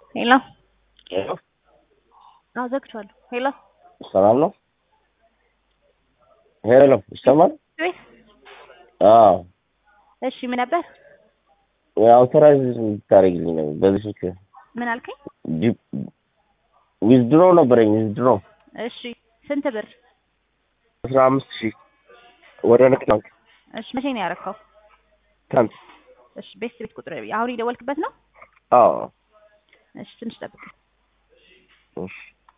ሄሎ ሄሎ አዎ ዘግቼዋለሁ። ሄሎ ሰላም ነው? ሄሎ ይሰማል? ወይስ አዎ እሺ ምን ነበር? አውቶራይዝ ታደርግልኝ ነው በዚህ ስልክ ምን አልከኝ? ዊዝድሮ ነበረኝ ዊዝድሮ እሺ ስንት ብር? አስራ አምስት ሺህ ወደ ንግድ ባንክ እሺ መቼ ነው ያረከው? ትናንት። እሺ ቤት ቤት ቁጥር አሁን የደወልክበት ነው? አዎ እሺ ትንሽ ጠብቅ። እሺ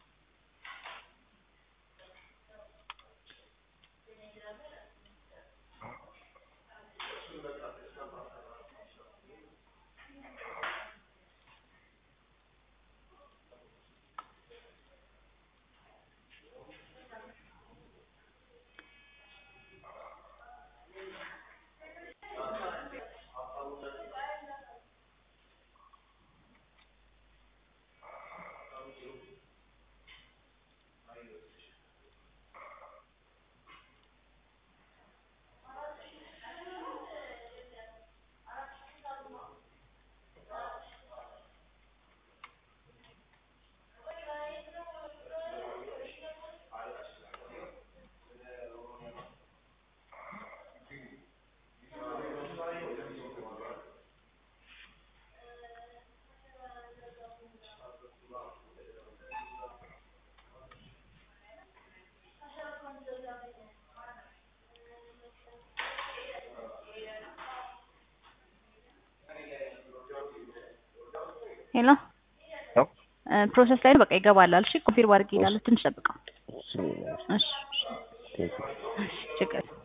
ሄሎ ፕሮሰስ ላይ ነው። በቃ ይገባል አልሽ። ኮንፊርም አድርጌ እላለሁ። ትንሽ ጠብቀው። እሺ እሺ ቴንክ ዩ እሺ ችግር